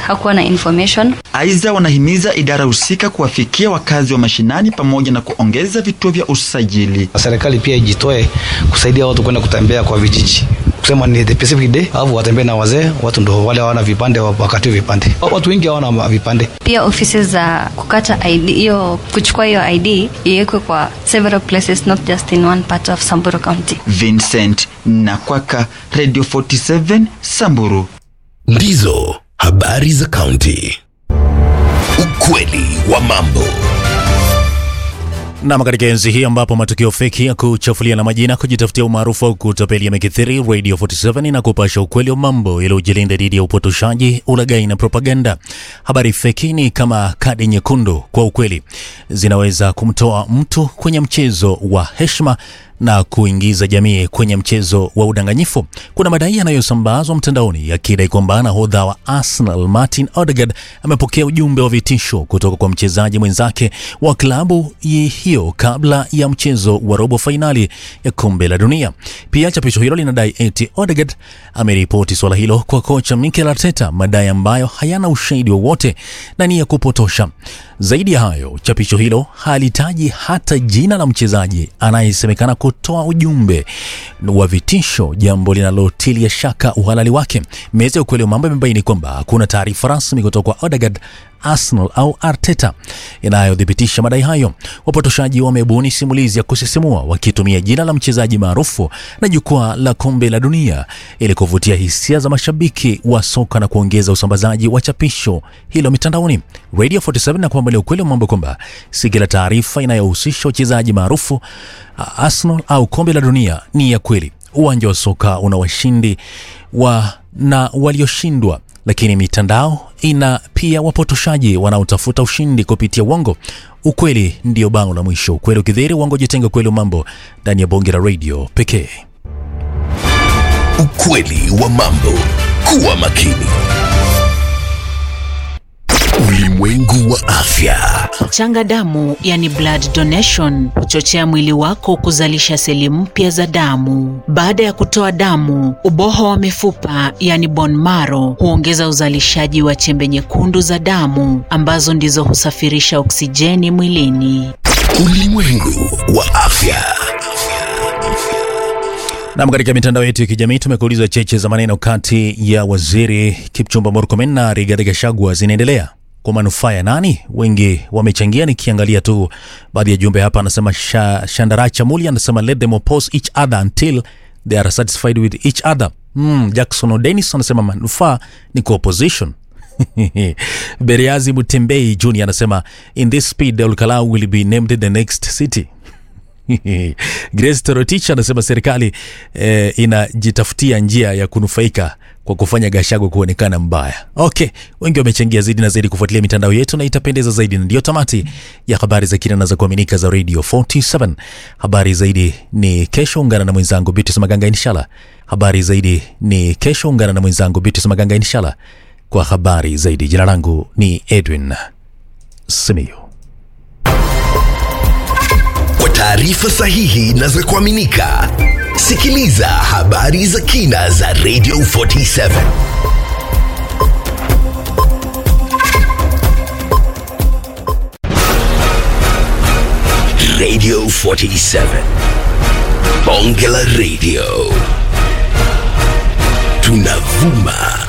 hakuwa na information. Aidha, wanahimiza idara husika kuwafikia wakazi wa mashinani pamoja na kuongeza vituo vya usajili. Serikali pia ijitoe kusaidia watu kwenda kutembea kwa vijiji kusema ni the specific day, au watembee na wazee, watu ndio wale hawana vipande wakati vipande. Watu wengi hawana vipande. Pia ofisi za kukata ID hiyo, kuchukua hiyo ID iwekwe kwa several places, not just in one part of Samburu County. Vincent Nakwaka, Radio 47 Samburu. Ndizo habari za kaunti. Ukweli wa mambo. Nam, katika enzi hii ambapo matukio feki ya kuchafulia na majina, kujitafutia umaarufu au kutapeli yamekithiri, Radio 47 inakupasha ukweli wa mambo ili ujilinda dhidi ya upotoshaji, ulaghai na propaganda. Habari feki ni kama kadi nyekundu kwa ukweli, zinaweza kumtoa mtu kwenye mchezo wa heshima na kuingiza jamii kwenye mchezo wa udanganyifu. Kuna madai yanayosambazwa mtandaoni yakidai kwamba nahodha wa Arsenal Martin Odegaard amepokea ujumbe wa vitisho kutoka kwa mchezaji mwenzake wa klabu hiyo kabla ya mchezo wa robo fainali ya kombe la dunia. Pia chapisho hilo linadai eti Odegaard ameripoti swala hilo kwa kocha Mikel Arteta, madai ambayo hayana ushahidi wowote na ni ya kupotosha. Zaidi ya hayo, chapisho hilo halitaji hata jina la mchezaji anayesemekana kutoa ujumbe wa vitisho, jambo linalotilia shaka uhalali wake. Meza ya ukweli wa mambo imebaini kwamba hakuna taarifa rasmi kutoka kwa Odegaard, Arsenal au Arteta inayothibitisha madai hayo. Wapotoshaji wamebuni simulizi ya kusisimua wakitumia jina la mchezaji maarufu na jukwaa la kombe la dunia ili kuvutia hisia za mashabiki wa soka na kuongeza usambazaji wa chapisho hilo mitandaoni. Radio 47 na kuambalia ukweli wa mambo kwamba si kila taarifa inayohusisha wachezaji maarufu Arsenal au kombe la dunia ni ya kweli. Uwanja wa soka una washindi wa na walioshindwa, lakini mitandao ina pia wapotoshaji wanaotafuta ushindi kupitia uongo. Ukweli ndio bango la mwisho. Ukweli ukidhiri, uongo jitenga. Ukweli wa mambo ndani ya bonge la radio pekee. Ukweli wa mambo. Kuwa makini. Ulimwengu wa afya. Changa damu, yani blood donation, huchochea mwili wako kuzalisha seli mpya za damu. Baada ya kutoa damu, uboho wa mifupa, yani bone marrow, huongeza uzalishaji wa chembe nyekundu za damu ambazo ndizo husafirisha oksijeni mwilini. Ulimwengu wa afya. Nam, katika mitandao yetu ya kijamii tumekuuliza cheche za maneno kati ya waziri Kipchumba Murkomen na Rigathi Gachagua zinaendelea kwa manufaa ya nani? Wengi wamechangia. Nikiangalia tu baadhi ya jumbe hapa, anasema Sha, Shandaracha Muli anasema let them oppose each other until they are satisfied with each other. Mm, Jackson Odenis anasema manufaa ni kwa opposition. Beriazi Mutembei Junior anasema in this speed Olkalau will be named the next city. Grace Torotich anasema serikali eh, inajitafutia njia ya kunufaika kwa kufanya Gachagua kuonekana mbaya. Okay, wengi wamechangia zaidi na zaidi kufuatilia mitandao yetu na itapendeza zaidi, na ndiyo tamati ya habari za kina na za kuaminika za Radio 47. Habari zaidi ni kesho, ungana na mwenzangu Beatrice Maganga inshallah. Habari zaidi ni kesho, ungana na mwenzangu Beatrice Maganga inshallah kwa habari zaidi. Jina langu ni Edwin Simiyu. Kwa taarifa sahihi na za kuaminika, sikiliza habari za kina za Radio 47. Radio 47. Bonge la Radio. Tunavuma